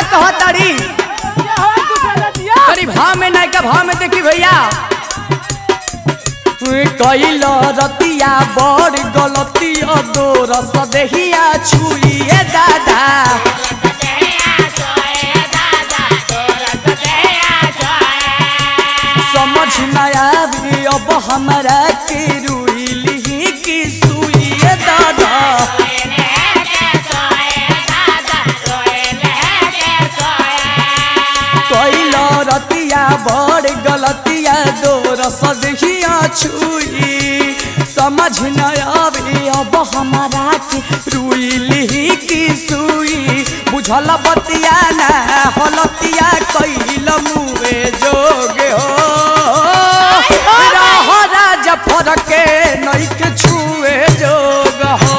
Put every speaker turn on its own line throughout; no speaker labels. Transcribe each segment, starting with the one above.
कहताड़ी करी भाव में नहीं का भाव में देखी भैया कैल रतिया बड़ गलती अदोर सदेहिया छुइए दादा समझ न आवी अब हमारा के रुइली की सुइए दादा कैल रतिया बड़ गलतिया दोर सदहिया छुई समझ न आवे अब हमारा के रुइली की सुई बुझल बतिया ना हलतिया कैल मुए जोगे हो रह राज फरके नइखे छुए जोग हो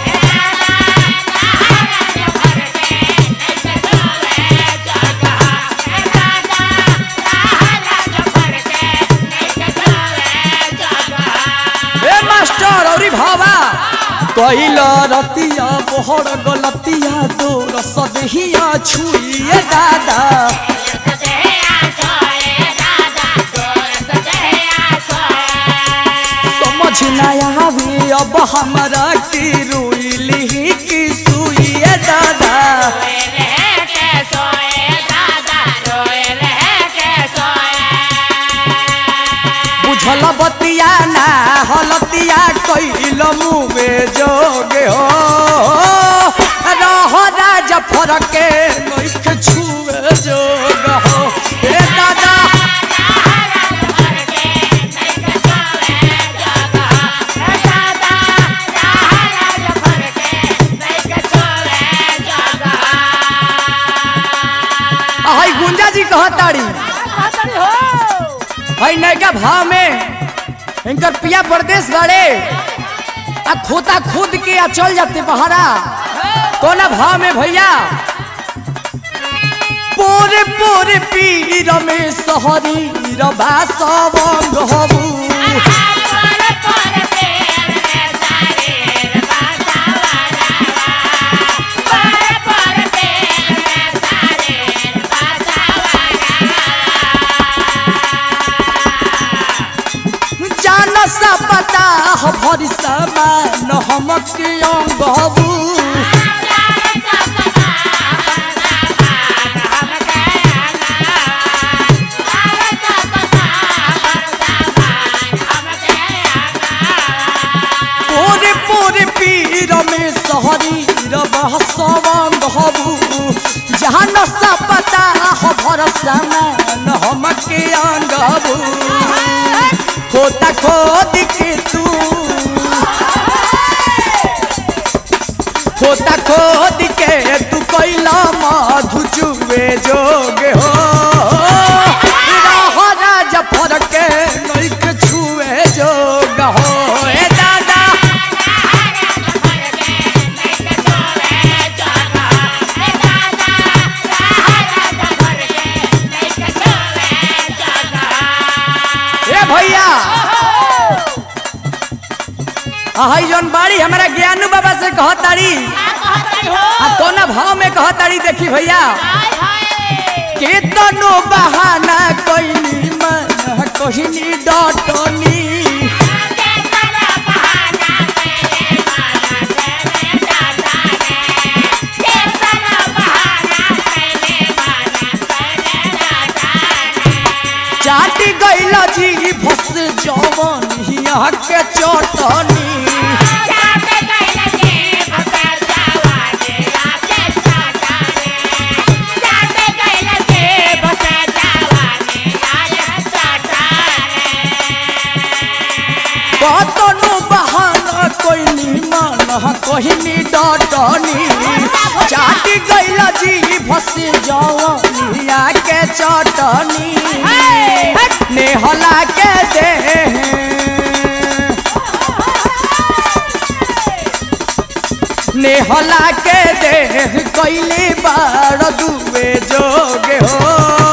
ए मास्टर औरी भावा कैल रतिया बोहर गलतिया तोर सदहिया छुइए दादा समझ न आवे अब हमरा की रुइली की सुइए दादा बुझल बतिया ना हलतिया कैल मुवे जोगे हो रह राज फरके नइखे छुए जोग हो ए दादा हई गुंजा जी कहताड़ी हई नैका भाव में इनकर पिया प्रदेश बाड़े आ खोता खुद के आ चल जाते बहारा कोना भाव में भैया पोरे पोरे पीर में सहरी रबा सवंग हबू जान सा पता हो भरी समान हमक अंग हबू पोरे पोरे पीर में सहरी रबा सवंग हबू जान सा पता हो भर समान हमक अंग हबू खोता खोद के तू खोता खोद के तू कैला मधु चुवे जोग हो रह राज फरके नइक छुए जोग हो ए दादा ए भैया हई जौन बाड़ी हमारा ज्ञानू बाबा से कहताड़ी आ कोना भाव में कहताड़ी देखी भैया केतनो बहाना कइनी मन कहिनी डटनी चाटी गइल जी भस जवन हिया के चटनी कतनो बहाना कइनी मन कहिनी डटनी चाटी गइल जी भस जवन हिया के चटनी नेहला के दे नेहला के दे कैले बार दुबे जोगे हो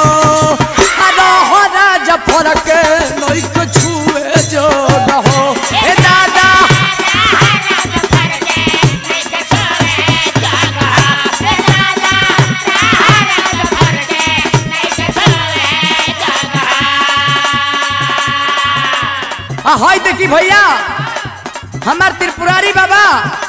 रह राज फरक नइक छुए जोग हो ए दादा हाय देखी भैया हमार त्रिपुरारी बाबा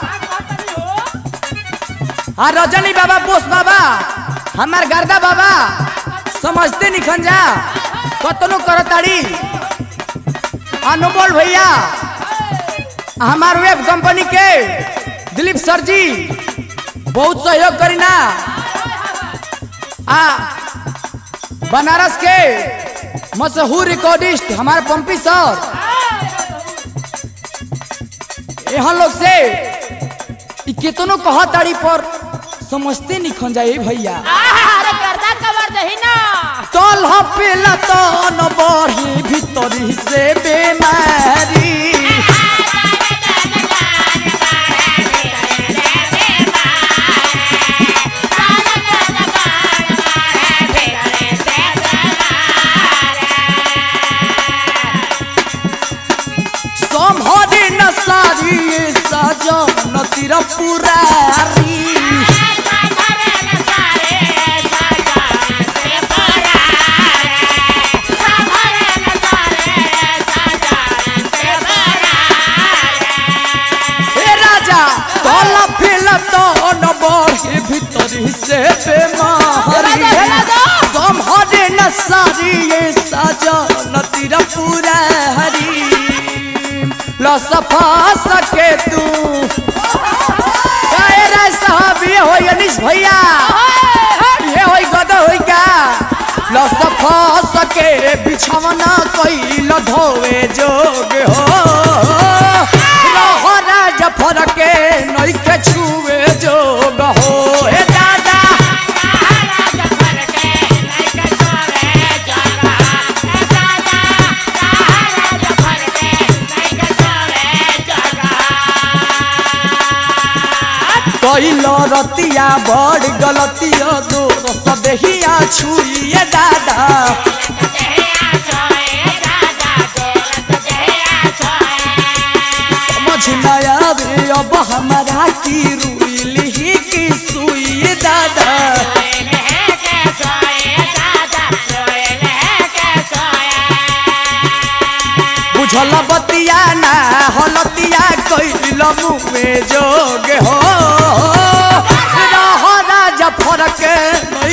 आ रजनी बाबा बोस बाबा हमार गर्दा बाबा समझते निखन जा कतनो करताड़ी अनमोल भैया हमार वेब कंपनी के दिलीप सर जी बहुत सहयोग करीना आ बनारस के मशहूर रिकॉर्डिस्ट हमारे पंपी सर यहाँ लोग से इ केतनो कहा ताड़ी पर समझते निखन जाए भैया
अरे गर्दा कवर दही ना
तल पेला तो न बढ़ी भीतरी से बेमारी संभरे न सारी सजन तिर पुरारी हे राजा तल पेला तो न बढ़ी भीतरी से बेमारी संभरे न सारी सजन तिर पुरारी ल सफा सके तू काहे रे साहब ये होई अनिश भैया ये होई गदा होई का ल सफा सके बिछवना कइल धोवे जोग हो रहरा जफर के नइखे छुए जोग हो हे दादा कइल रतिया बड़ गलतिया दो सदेहिया छुइए दादा समझ न आवे अब हमारा की रुइली की सुई दादा बुझल बतिया ना हलतिया कइल मुँहे जोग हो रहरा जफर के